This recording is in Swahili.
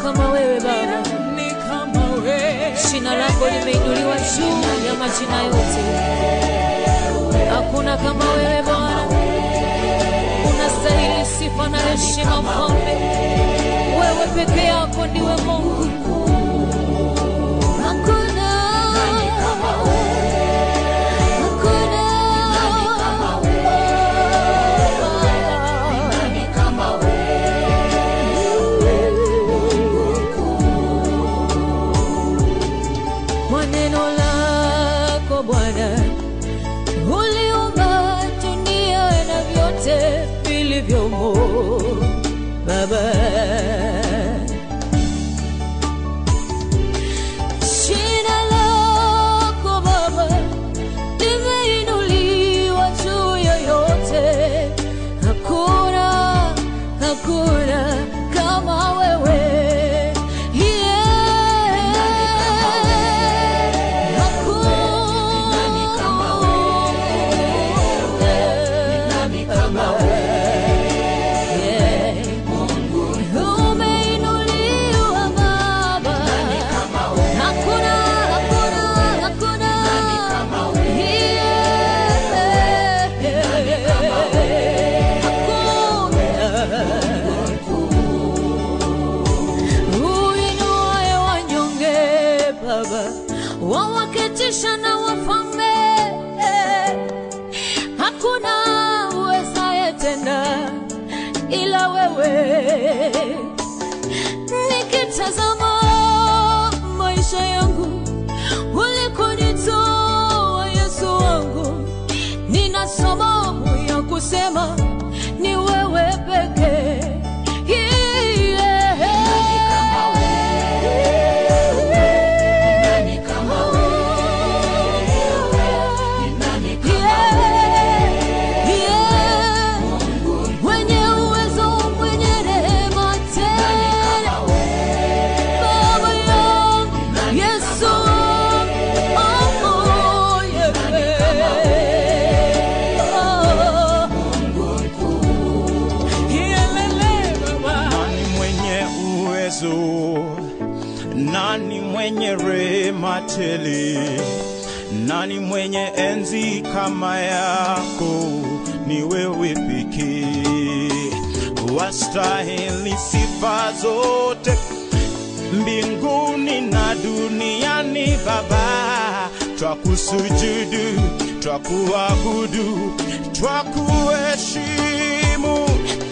kama wewe Baba, Ni kama wewe. jina lako limeinuliwa juu ya majina yote. Hakuna kama wewe Bwana, unastahili sifa na heshima Mfalme. Wewe peke yako ndiwe Mungu. Hakuna hakuna kwa neno lako Bwana uliumba dunia na vyote vilivyomo Baba. Jina lako Baba limeinuliwa juu ya yote, hakuna hakuna kama wewe yeah. Umeinuliwa Baba, hakuna hakuna hakuna uinuaye wanyonge Baba, wawaketisha na wafalme, hakuna uwezaye tena ila wewe. Nikitazama maisha yangu ulikonitoa Yesu wangu, nina sababu ya kusema ni wewe pekee. Mwenye uwezo, mwenye rehema tena Baba yangu Yesu, oh, yeah. Oh. Kielele Baba. Nani mwenye uwezo? Nani mwenye rehema tele? Nani mwenye enzi kama yako? Ni wewe pekee, wastahili sifa zote mbinguni na duniani. Baba, twakusujudu, twakuabudu, twakuheshimu